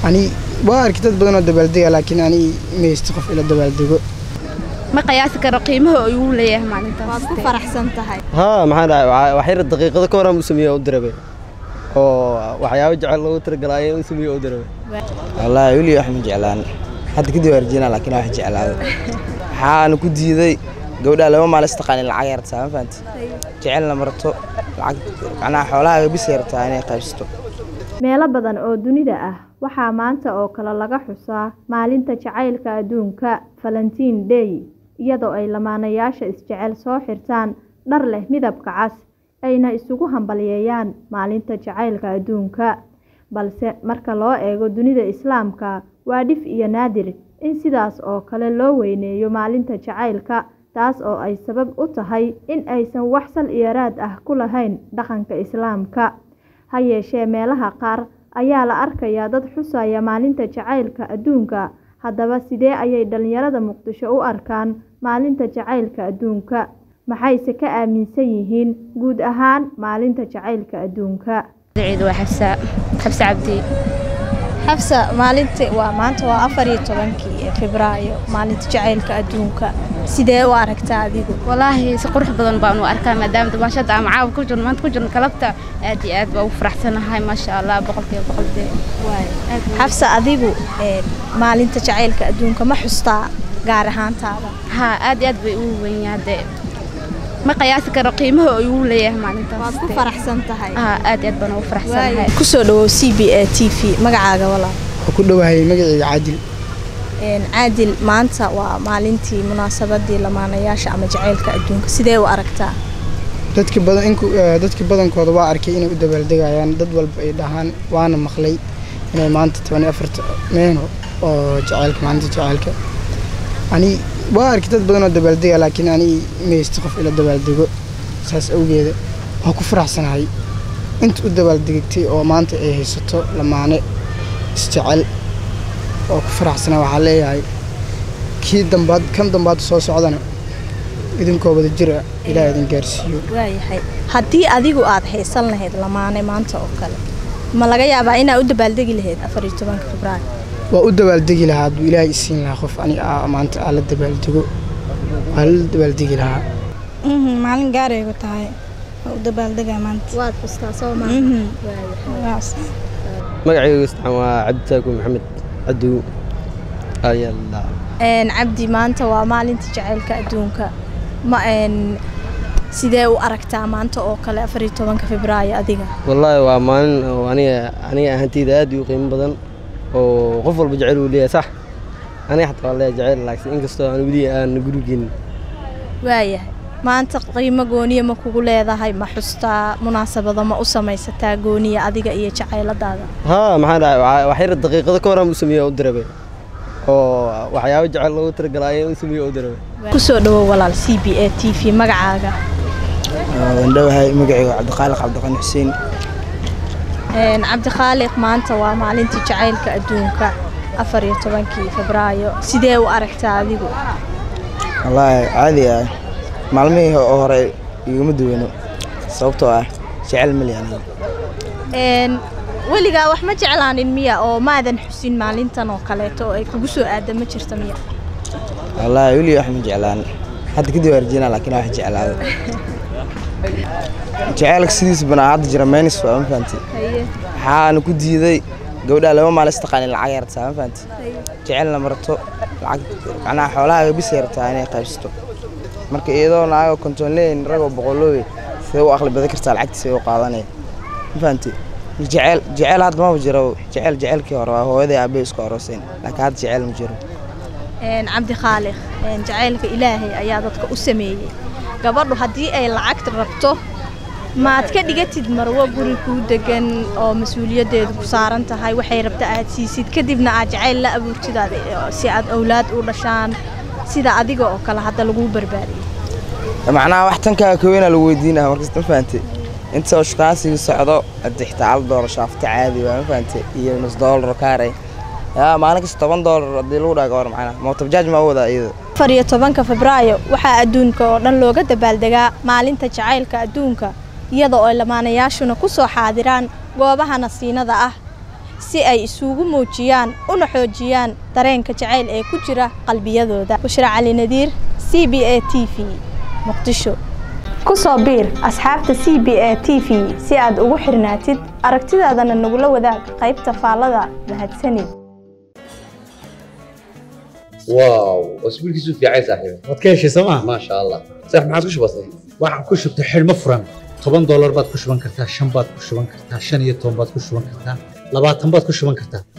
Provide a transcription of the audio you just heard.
ani waa arki dad badan oo dabaaldega laakiin ani maysto qof ila dabaaldego ma qiyaasi karo qiimaha uu leeyahay maalintaas waad ku faraxsan tahay haa maxaa dhahay wax yar daqiiqado ka horaan u sameeyey u dirabe oo waxyaabo jecel loogu talagalay u sameeyey u dirabe wallaahi weli wax ma jeclaan hadda kadib waa rajeyna laakiin wax jeclaado waxaana ku diiday gabdhaha laba maal istaqaanin lacag yartaa ma fahanti jecelna marto lacag macnaha xoolahaaga bis yartaa inay qaybsato meelo badan oo dunida ah waxaa maanta oo kale laga xusaa maalinta jacaylka adduunka valentiin day iyadoo ay lamaanayaasha isjecel soo xirtaan dhar leh midabka cas ayna isugu hambalyeeyaan maalinta jacaylka adduunka balse marka loo eego dunida islaamka waa dhif iyo naadir in sidaas oo kale loo weyneeyo maalinta jacaylka taas oo ay sabab u tahay in aysan wax sal iyo raad ah ku lahayn dhaqanka islaamka ha yeeshee meelaha qaar ayaa la arkayaa dad xusaya maalinta jacaylka adduunka haddaba sidee ayay dhalinyarada muqdisho u arkaan maalinta jacaylka adduunka maxayse ka aaminsan yihiin guud ahaan maalinta jacaylka adduunka ciid waa xabsa xabsa cabdi xabsa maalinta waa maanta waa afar iyo tobankii febraayo maalinta jacaylka adduunka sidee u aragtaa adigu walaahi si qurux badan baan u arkaa maadaama dabaashada ama caawa ku jirno maanta ku jirno kalabta aad iyo aad baa ugu faraxsanahay maasha allah boqolkiiba boqol dee xabsa adigu maalinta jacaylka adduunka ma xustaa gaar ahaantaada haa aad iyo aad bay ugu weynyaa dee ma qiyaasi karo qiimaha uu leeyahay maalintaas waad ku faraxsan tahay haa aad iyo aad baan ugu faraxsanahay kusoo dhawow c b a t v magacaaga walaal waa ku dhowahay magacayga caadil caadil maanta waa maalintii munaasabadii lamaanayaasha ama jacaylka adduunka sidee u aragtaa dadka badan inku dadka badankooda waa arkay inay u dabaaldegayaan dad walba ay dhahaan waana maqlay inay maanta toban iyo afarta meeno oo jacaylka maalinta jacaylka ani waa arki dad badan oo dabaaldega laakiin ani maysto qof ila dabaaldego saas awgeeda waa ku faraxsanahay inta u dabaaldegtay oo maanta ay haysato lamaane isjecel oo ku faraxsana waxaa leeyahay kii dambaad kan dambaad soo socdana idinkoo wada jira ilaaha idin gaarsiiyo waayahay haddii adigu aad haysan lahayd lamaane maanta oo kale ma laga yaabaa inaad u dabaaldegi lahayd afar iyo tobanka febraayo waa u dabaaldegi lahaa hadduu ilaahay isiin lahaa qof ani aa maanta aa la dabaaldego waa la dabaaldegi lahaa maalin gaaraygu tahay waa u dabaaldegaa maanta waad xustaa soo magacaygu istaan waa cabditaaku maxamed cadow ayalla cabdi maanta waa maalinta jacaylka adduunka ma sidee u aragtaa maanta oo kale afar iyo tobanka febraayo adiga wallaahi waa maalin oo aniga aniga ahantayda aad u qiimo badan oo qof walba jecel uu leeyahay sax aniga xataa waa leeyahay jecel laakiin inkastoo aan weli aan gurigeenin waayahay maanta qiimo gooniya ma kugu leedahay ma xustaa munaasabado ma u samaysataa gooniya adiga iyo jacayladaada haa maxaa dhahay wax yar daqiiqado ka horaan u sameeyey u dirabe oo waxyaabo jecel loogu talagalay u sameeyey u dirabe kusoo dhawow walaal c b a t v magacaaga waan dhowahay magacayga cabdiqaaliq cabdiqani xuseen cabdikhaaliq maanta waa maalintii jacaylka adduunka afar iyo tobankii febraayo sidee u aragtaa adigu wallaahi caadi ah maalmihii hore iguma duwano sababtoo ah jecel mali aniga weligaa wax ma jeclaanin miya oo maadan xusin maalintan oo kaleeto oo ay kugu soo aada ma jirta miya wallaahi weli wax ma jeclaan hadda kadib waa rajeyna laakiin wax jeclaado jaceylka sidiis banaa hadda jira meynis waa ma fahanti waxaana ku diiday gabdhaha laba maal istaqaanin lacag yartaa ma fahanti jecelna marto lacag macnaha xoolahaaga bis yartaa inay qaybsato marka iyadoo naago kontonleyn ragoo boqolooy see u aqli badan kartaa lacagtiisa u qaadanaya ma fahanti jecel jecel hadda maba jiro jecel jecelkii hore waa hooyaday aabbe isku arooseen laakiin hadda jecel ma jiro cabdi khaaliq jacaylka ilaahay ayaa dadka u sameeyey gabadhu haddii ay lacagta rabto maad ka dhigatid marwo guri kuu degan oo mas-uuliyaddeedu ku saaran tahay waxay rabta aad siisid kadibna aad jacayl la abuurtid si aad awlaad u dhashaan sida adiga oo kale hadda laguu barbaariyey macnaha wax tankaa kaweyna lagu weydiinaha markasta ma fahantay inta oo shukaansiga socdo hadda xitaa hal doolar shaafta caadi waa ma fahantay iyo nus doolar kaaray yaa maalin kasta toban doolar haddii lagu dhaga war macnaha mootabjaaj ma wadaa iyada afar iyo tobanka febraayo waxaa adduunka oo dhan looga dabaaldegaa maalinta jacaylka adduunka iyada oo lamaanayaashuna ku soo xaadiraan goobaha nasiinada ah si ay isugu muujiyaan una xoojiyaan dareenka jacayl ee ku jira qalbiyadooda bushra cali nadiir c b a t v muqdisho ku soo biir asxaabta c b a t v si aad ugu xirnaatid aragtidaadana nagula wadaag qaybta faallada mahadsanid واو اسبوع كيسو في عايز صاحبي waad ka heshay sooma ما شاء الله صح ما عاد وش بصي waxaad ku shubtay xidhmo furan toban doolar baad ku shuban kartaa shan baad ku shuban kartaa shan iyo toban baad ku shuban kartaa labaatan baad ku shuban kartaa